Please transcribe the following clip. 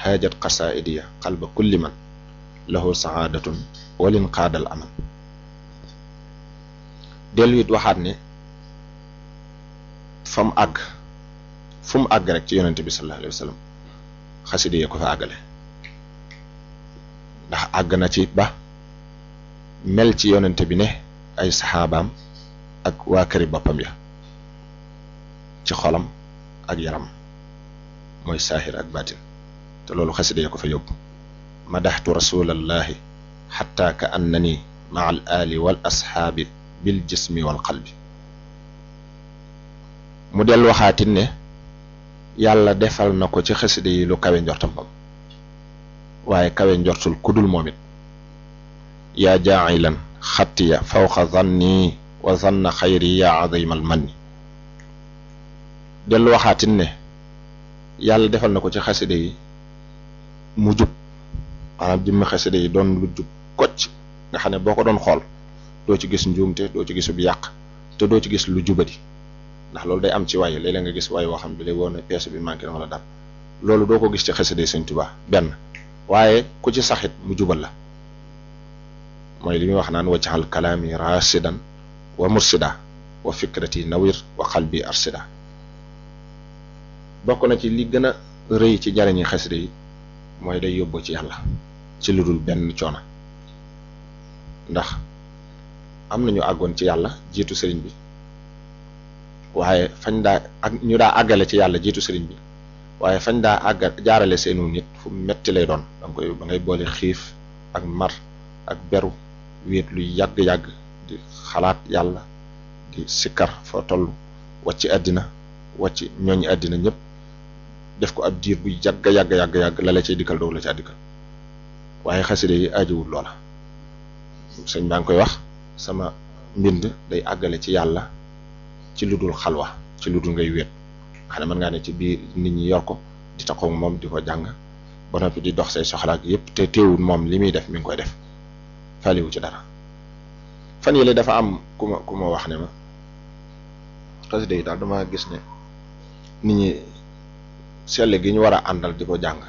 haajat qasaidiya qalba kulli man lahu saadatun walin qaadal aman dellu it waxaat ne fa mu àgg fu mu àgg rek ci yonente bi sallallahu alayhi wa sallam xasida yee ko fa àggale ndax àgg na ci ba mel ci yonente bi ne ay saxaabaam ak waa këri boppam ya ci xolam ak yaram mooy saaxir ak baatin te loolu xasida ya ko fa yóbbu madaxtu rasulallahi xatta ka annani maa al ali wal asxaabi bil jismi wal qalbi mu del waxaatin ne yàlla defal na ko ci xasida yi lu kawe njortam moom waaye kawe njortul kudul moom it yaa jaacilan xattiya fawqa zanni wa zanna xayri yaa azimal manni dellu waxaatin ne yàlla defal na ko ci xasida yi mu jub maanaam jëmmi xasida yi doon lu jub kocc nga xam ne boo ko doon xool doo ci gis njuumte doo ci gisub yàq te doo ci gis lu jubadi ndax loolu day am ci waay léeg-léeg nga gis waay woo xam ne lay woon ne pièce bi manqué na wala dara loolu doo ko gis ci xasida yi Sëñ Tuubaa benn waaye ku ci saxit mu jubal la mooy li muy wax naan waccaxal kalaami rasidan wa mursida wa fikrati nawir wa qalbi arsida bokk na ci li gën a rëy ci jariñi xasida yi mooy day yóbbu ci yàlla ci lu dul benn coono ndax am nañu àggoon ci yàlla jiitu sëriñ bi waaye fañ daa ak ñu daa àggale ci yàlla jiitu sëriñ bi waaye fañ daa àgga jaarale seenu nit fu metti lay doon da nga koy da ngay boole xiif ak mar ak beru wéet lu yàgg-yàgg di xalaat yàlla di sikkar foo toll wàcc àddina wàcc ñooñu àddina ñëpp def ko ab diir bu yàgg yàgg yàgg yàgg la la cay dikkal doog la ca dikkal waaye xaside yi ajiwul loola sëñ baa ngi koy wax sama mbind day àggale ci yàlla ci lu dul xalwa ci lu dul ngay wéet xam ne mën ngaa ne ci biir nit ñi yor ko di taxaw moom di ko jàng ba noppi di dox say soxlaak yépp te teewul moom li muy def mi ngi koy def faliwu ci dara fan yële dafa am ku ma ku ma wax ne ma xaside yi daal dama gis ne nit ñi sell gi ñu war a àndal di ko jàng